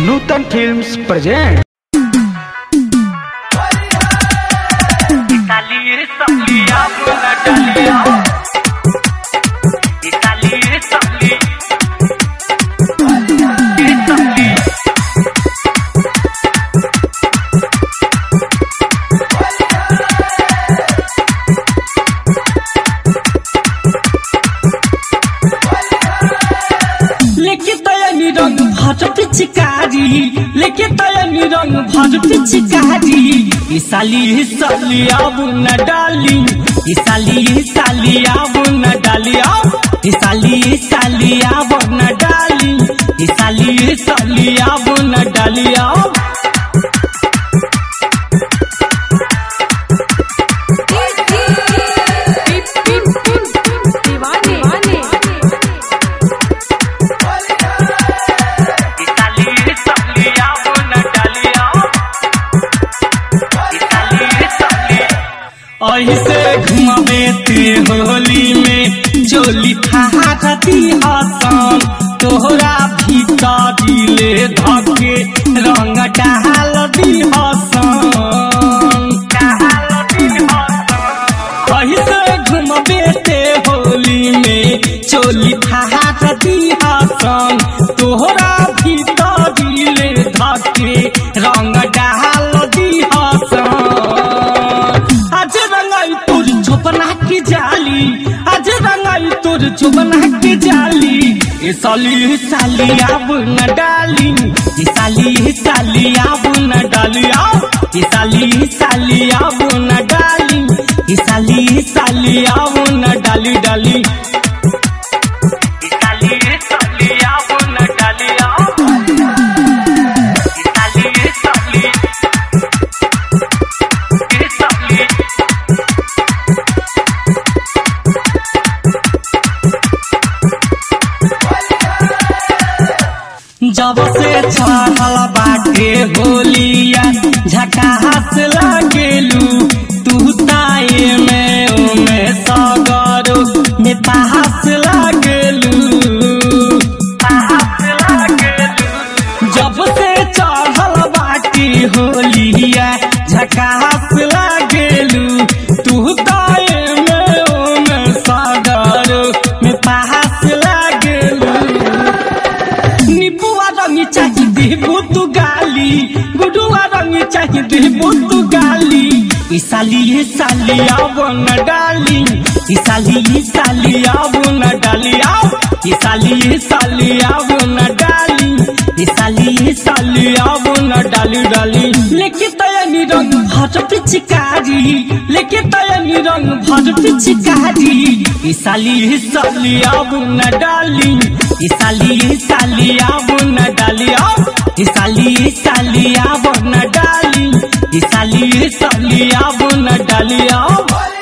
नूतन films present Italia, Italia, buona Italia. Italia, Italia. Italia. लेके तयनी रंग भर पिचकारी लेके तयनी रंग भर पिचकारी ई साली ई साली अब न डाली ई साली ई साली अब न डाली अब ई साली ई साली अब न डाली ई साली ई साली अब न डाली अब Italia, Italia, buona Italia. Italia, Italia. ऐसे घुमावे ते होली में चोली थाहती हसन तोहरा भीतरी ले धके रंग डाल दी हसन डाल दी हसन ऐसे घुमावे ते होली में चोली थाहती हसन तोहरा भीतरी ले धके रंग डाल दी हसन आज रंगाई तोर चोपना की जाली आज रंगाई तोर चोपना की जाली ए साली ए साली अब न डाली ए साली ए साली अब न डाली अब ए साली ए साली अब न डाली ए साली ए साली अब न डाली डाली Italia, Italia, buona Italia. Italia, Italia. Italia. जब से चढ़ल बाटे होलिया झकास लागेलू तू ताए में ओमे सगरो में पास लागेलू पास लागेलू जब से चढ़ल बाटी होलिया झकास लागेलू तू ताए में ओमे सगरो में पास लागेलू निपुआ रंगी चाही देबो तू गाली गुडुआ रंगी चाही देबो तू गाली ई साली ई साली अब न डाली ई साली ई साली अब न डाली अब ई साली ई साली अब न डाली ई साली ई साली अब न डाली डाली लेके तयनी रंग भर पिचकारी लेके तयनी रंग भर पिचकारी ई साली ई साली अब न डाली ई साली ई साली अब न डाली अब ई साली ई साली अब न डाली ई साली ई साली अब न डाली अब